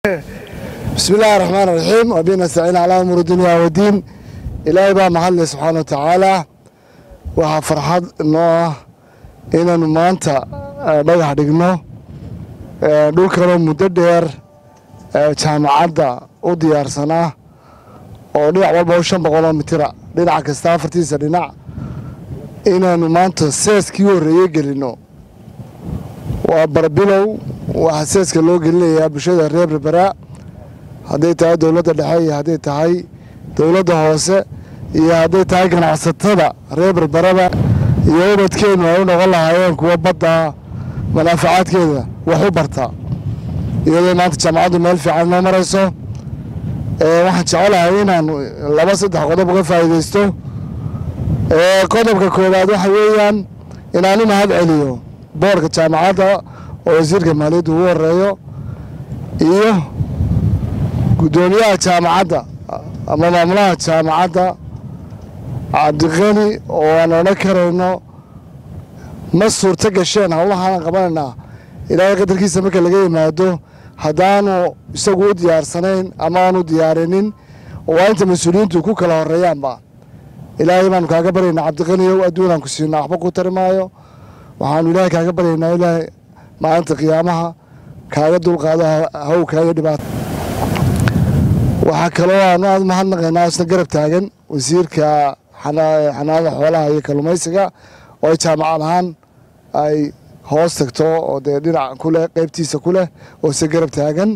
bismi illaahi raxmaan raxiim wabihi nastaciin calaa umuuri dunya wadiin ilaahay baa mahadle subxaana wa tacaala waxaa farxad noo ah inaannu maanta dhagax dhigno dhulkanoo muddo dheer jaamacadda u diyaarsanaa oo dhinac walba u shan boqoloo mitira dhinac kasta afartiisa dhinac inaannu maanta seeskii horreeye gelinno waa barbilow waxaa seeska loo gelinayaa bulshada reer berberaa hadday tahay dowladda dhexe iyo hadday tahay dowladda hoose iyo hadday tahay ganacsatada reer berberaba iyo ubadkeennu ay u noqon lahaayeen kuwa badda manaafacaadkeeda wax u barta iyadoo maanta jaamacaddu meel fiican noo marayso waxaan jecelahay inaan laba saddex qodob uga faa'iidaysto qodobka koowaad waxa weeyaan inaan u mahad celiyo boorka jaamacadda oo wasiirka maaliyadda ugu horeeyo iyo guddoomiyaha jaamacadda ama maamulaha jaamacadda cabdiqani oo aan odhan karayno ma suurto gasheen howlahaan qabanaynaa ilaahay qadarkiisa marka laga yimaado haddaanu isagu u diyaarsanayn ama aanu diyaarinin waa inta mas-uuliyiintu ku kala horeeyaanba ilaahay baanu kaaga baryaynaa cabdiqaniyow adduunaan ku siinaa waxba ku tari maayo waxaanu ilaahay kaaga baryaynaa ilaahay maalinta qiyaamaha kaaga dulqaado hawkaa iyo dhibaata waxaa kaloo aanu aad mahadnaqaynaa isna garab taagan wasiirka xanaanada xoolaha iyo kalluumaysiga oo ay jaamacad ahaan ay hoos tagto oo dee dhinac kuleh qaybtiisa ku leh oo se garab taagan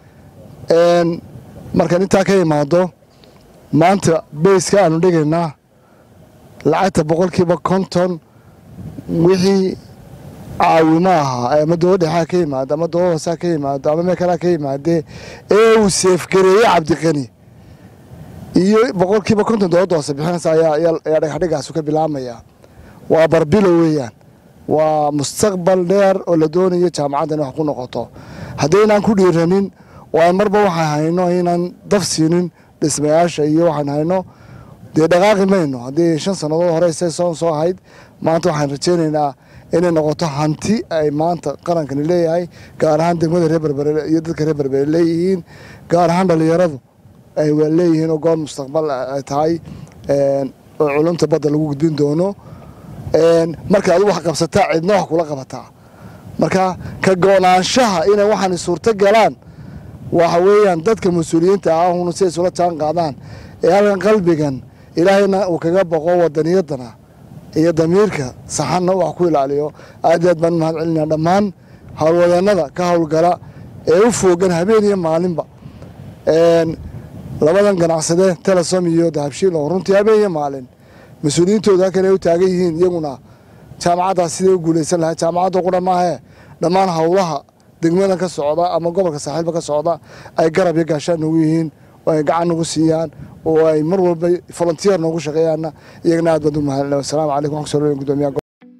markaan intaa ka imaado maanta beyska aanu dhigaynaa lacagta boqolkiiba konton wixii caawimo ahaa ama dowla dhexaa ka yimaado ama dowla hoosaa ka yimaado ama meel kalea ka yimaadee ee uu seefgareeyey cabdiqani iyo boqolkiiba konton dowladda hoose bixinaysa ayaa dhagaxdhigaasu ka bilaabmaya waa barbilo weeyaan waa mustaqbal dheer oo la doonayo jaamacadda in wax ku noqoto haddaynaan ku dhiiranin oo aan marba waxaan hayno inaan daf siinin dhismayaasha iyo waxaan hayno dee dhaqaaqi mayno haddii shan sannadood hore se soon soo ahayd maanta waxaan rajaynaynaa inay noqoto hanti ay maanta qarankani leeyahay gaar ahaan degmada reer berbere iyo dadka reer berbere leeyihiin gaar ahaan dhallinyaradu ay leeyihiin oo goor mustaqbal ay tahay oo culumta badda lagu gudbin doono marka adu wax qabsataa cidna wax kula qabataa marka ka go-naanshaha inay waxaan suurto galaan waxa weeyaan dadka mas-uuliyiinta ah una si ay isula jaan qaadaan ee halkan qalbigan ilaahayna uu kaga boqo wadaniyadana iyo damiirka saxanna wax ku ilaaliyo aad aad baan mahad celinaa dhammaan howlwadeenada ka howlgala ee u foogan habeen iyo maalinba labadan ganacsade telesom iyo dahabshiil oo runtii habeen iyo maalin mas-uuliyiintooda halkan ay u taagan yihiin iyaguna jaamacaddaas siday u guulaysan lahay jaamacadda qudha maahee dhammaan howlaha degmadan ka socda ama gobolka saaxiilba ka socda ay garab iyo gaashaan noogu yihiin oo ay gacan nagu siiyaan oo ay mar walba volunteer noogu shaqeeyaanna iyagana aad baad u mahadnay wasalaamu calaykum waxaan kusoo dhaweyn gudoomiyaha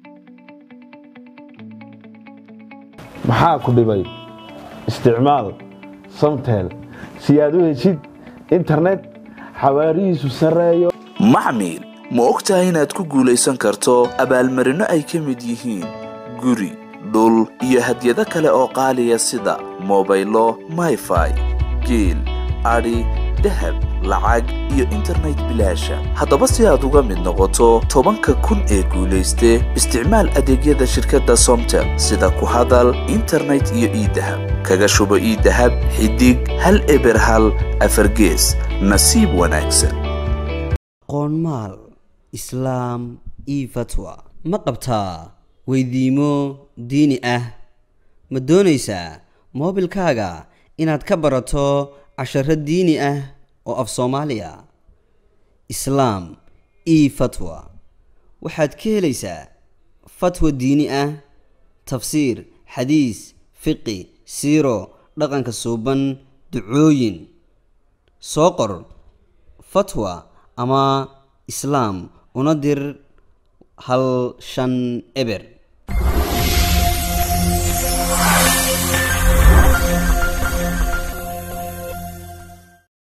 maxaa ku dhibay isticmaal samtel si aad u heshid internet xawaarihiisu sarreeyo maxmil ma og tahay inaad ku guulaysan karto abaalmarinno ay ka mid yihiin guri dhul iyo hadyado kale oo qaaliya sida mobaylo mayfai geel adhi dahab lacag iyo internet bilaasha haddaba si aad uga mid noqoto tobanka kun ee guulayste isticmaal adeegyada shirkadda somtel sida ku hadal internet iyo iidahab kaga shubo iidahab xidig hal eber hal afargees nasiib wanaagsan qoonmaal islaam io fatwa ma qabtaa weydiimo diini ah ma doonaysaa moobilkaaga inaad ka barato casharo diini ah oo af soomaaliya islaam io fatwa waxaad ka helaysaa fatwa diini ah tafsiir xadiis fiqi siiro dhaqanka suuban ducooyin soo qor fatwa ama islaam una dir hal shan eber